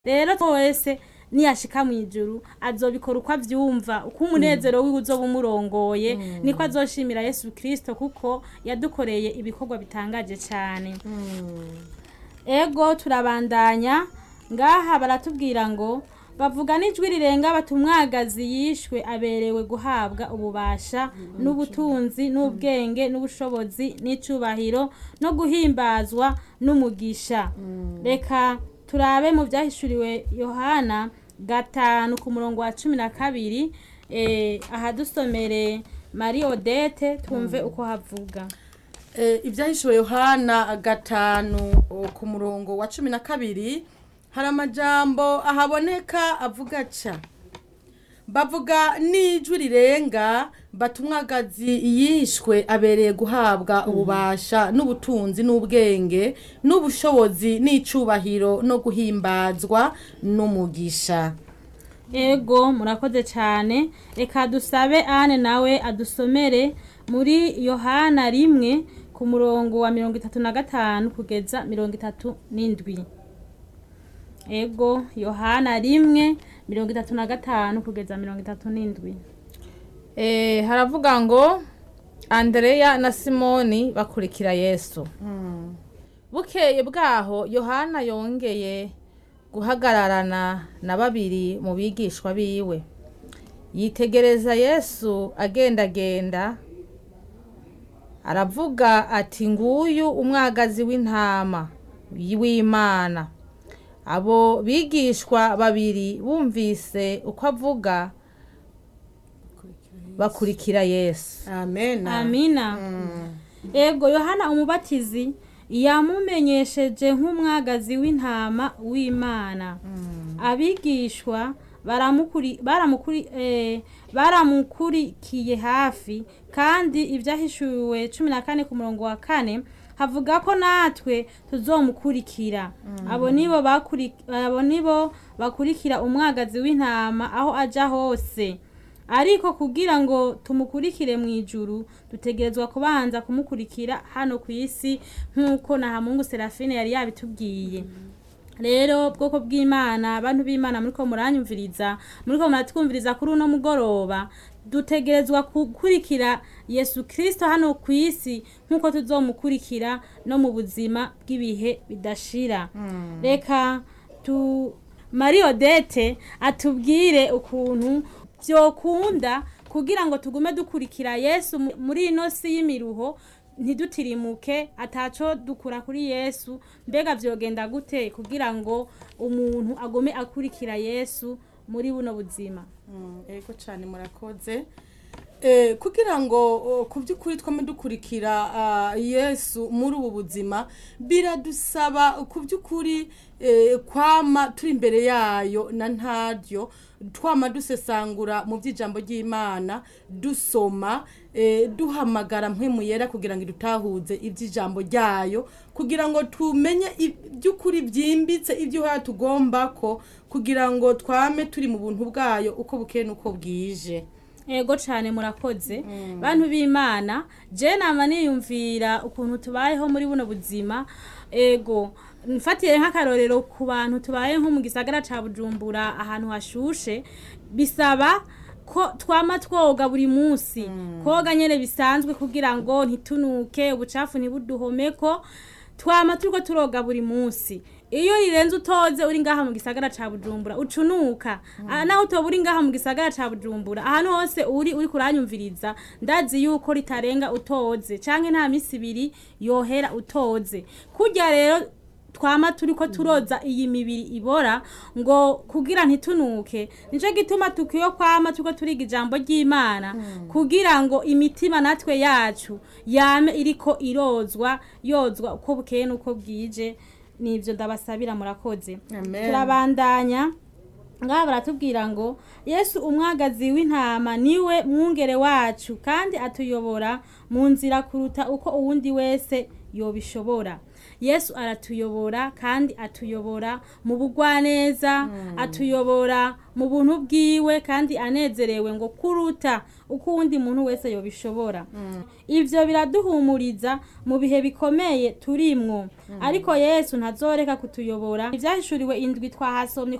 rero wese niyashika mw'ijuru azobikora uko avyumva uko umunezero wiwe uzoba umurongoye niko azoshimira yesu kristo kuko yadukoreye ibikorwa bitangaje cane ego turabandanya ngaha baratubwira ngo bavuga n'ijwi rirenga bati umwagazi yishwe aberewe guhabwa ububasha n'ubutunzi n'ubwenge n'ubushobozi n'icubahiro no guhimbazwa n'umugisha reka turabe mu byahishuriwe yohana gatanu ku murongo wa cumi na kabiri eh, ahadusomere mari odete twumve uko havuga ibyahishuwe yohana gatanu o, ku murongo wa cumi na kabiri hari amajambo ahaboneka avuga ca bavuga n'ijwi rirenga bati umwagazi yishwe abereye guhabwa ububasha n'ubutunzi n'ubwenge n'ubushobozi n'icubahiro no guhimbazwa n'umugisha ego murakoze cyane reka dusabe ane nawe adusomere muri yohana rimwe ku murongo wa mirongo itatu na gatanu kugeza mirongo itatu n'indwi ego yohana rimwe mirongo itatu na gatanu kugeza mirongo itatu n'indwi Eh, haravuga ngo andereya na simoni bakurikira yesu bukeye bwaho yohana yongeye guhagararana na babiri mu bigishwa biwe yitegereza yesu agendagenda aravuga ati nguyu umwagazi w'intama w'imana abo bigishwa babiri bumvise uko avuga bakurikira yesu amen amina ego yohana umubatizi yamumenyesheje nk'umwagazi w'intama w'imana abigishwa baramukuri- baramukuri- eh, baramukurikiye hafi kandi ibyahishuwe cumi na kane ku murongo wa kane havuga ko natwe tuzomukurikira abo nibo bakuri- abo nibo bakurikira umwagazi w'intama aho aja hose ariko kugira ngo tumukurikire mu ijuru dutegerezwa kubanza kumukurikira hano ku isi nk'uko na hamungu serafine yari yabitubwiye rero bwoko bw'imana abantu b'imana muriko muranyumviriza muriko muratwumviriza kuri uno mugoroba dutegerezwa gukurikira yesu kristo hano ku isi nk'uko tuzomukurikira no mu buzima bw'ibihe bidashira reka tu marie odete atubwire ukuntu vyokunda kugira ngo tugume dukurikira yesu mu- muri ino si y'imiruho ntidutirimuke ataco dukura kuri yesu mbega vyogenda gute kugira ngo umuntu agume akurikira yesu muri buno buzima Mm, ego cyane murakoze Eh, kugira ngo oh, ku by'ukuri twame dukurikira ah, yesu muri ubu buzima biradusaba ku by'ukuri eh, kwama turi imbere yayo na ntaryo twama dusesangura mu by'ijambo ry'imana dusoma eh, duhamagara mpwemu yera kugira ngo idutahuze iby'ijambo ryayo kugira ngo tumenye iby'ukuri byimbitse ibyo uhora tugomba ko kugira ngo twame turi mu buntu bwayo uko bukeye n'uko bwije ego cane murakoze bantu b'imana je nama niyumvira ukuntu tubayeho muri buno buzima ego mfatiye nk'akarorero ku bantu tubaye nko mu gisagara ca bujumbura ahantu hashushe bisaba ko twama twoga buri munsi koga nyene bisanzwe kugira ngo ntitunuke ubucafu ntibuduhomeko twama turiko turoga buri munsi iyo rirenze utoze uri ngaha mu gisagara ca bujumbura ucunuka Ah, naho utoba uri ngaha mu gisagara ca bujumbura ahantu hose uri uri kuranyumviriza ndazi yuko ritarenga utoze canke nta misi ibiri yohera utoze kurya rero twama turiko turoza iyi mibiri ibora ngo kugira ntitunuke nico gituma tukwiye kwama turiko turiga ijambo ry'imana kugira ngo imitima natwe yacu yame iriko irozwa yozwa uko bukeye n'uko bwije nivyo ndabasabira murakoze Amen. turabandanya ngaha baratubwira ngo yesu umwagazi w'intama niwe mwungere wacu kandi atuyobora mu nzira kuruta uko uwundi wese yobishobora yesu aratuyobora kandi atuyobora mu bugwaneza atuyobora mu buntu bwiwe kandi anezerewe ngo kuruta uko uwundi muntu wese yobishobora ivyo biraduhumuriza mu bihe bikomeye turimwo ariko yesu ntazoreka kutuyobora ivyahishuriwe indwi twahasomye